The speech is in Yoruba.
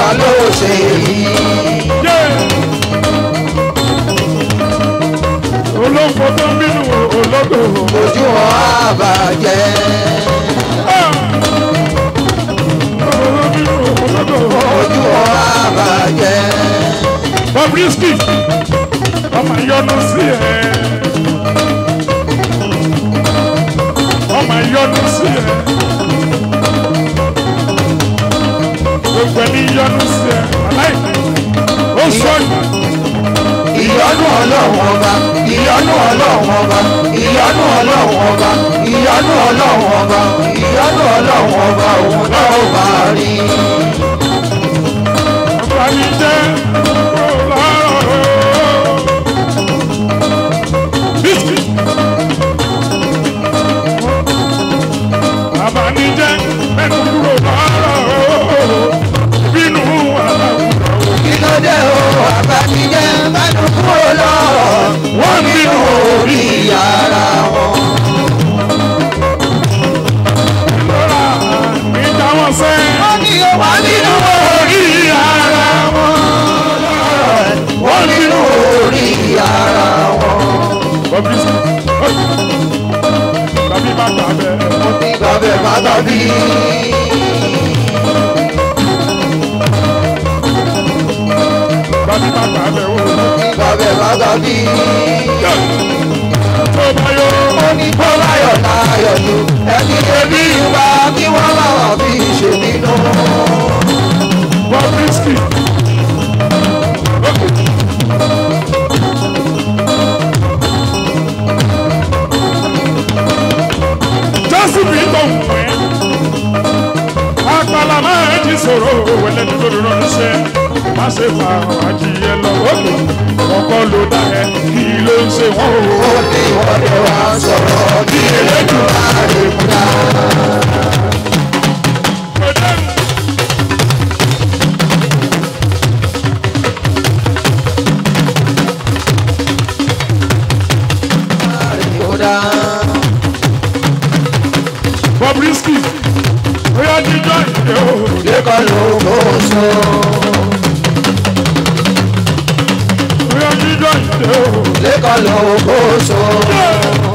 ló ṣe yìí. olóńgbò tó ń bínú olódò. ojú wọn á bàjẹ́. ojú wọn á bàjẹ́. Bobrisky ọmọ yọnu sí ẹ ọmọ yọnu sí ẹ gbogbo ẹni yọnu sí ẹ aláì ó sọ ìyọ́nú ọlọ́run ọba ìyọ́nú ọlọ́run ọba ìyọ́nú ọlọ́run ọba ìyọ́nú ọlọ́run ọba ìyọ́nú ọlọ́run ọba òun náà ó máa rí. ọba mi jẹ ọlọ́rọ̀ bísí bàbá mi jẹ mẹ́nu kúrò lọ́rọ̀ bínú àlàkùrọ̀. kí ló dé o àbájíjẹ́ mẹ́nu kúrò lọ́rọ̀ wọ́n bínú orí ara wọn. lọ́ra mi já wọn sẹ́. wọ́n ní wọ́n bínú orí ara wọn. wọ́n bínú orí ara wọn. Bobrisky tàbí má gbà bẹ́ẹ̀. mo ti gbàgbé bàtà bí. tàbí má gbà bẹ́ẹ̀ o. gbàgbé bàtà bí. tó bá yọ ó ní kó láyọ̀ láyọ̀ ni ẹni ebi wa kí wọ́n máa fi ṣe nínú. Bobrisky. jésù bí tó ń pẹ́ àpàlà máa ń jí sòrò wẹlẹ́ ní lórí ránṣẹ́ má ṣe fa àwọn ajíyẹ lọ òkè ọkọ ló dá ẹ kí ló ń ṣe wọ́n o. ó ní wọ́n lè wá sọ̀rọ̀ bí elédùn àdèmúdá. àdèmúdá. Bobrisky bóyá jíjọ ìdè o. Kíkọ́ ló kó so. bóyá jíjọ ìdè o. Kíkọ́ ló kó so.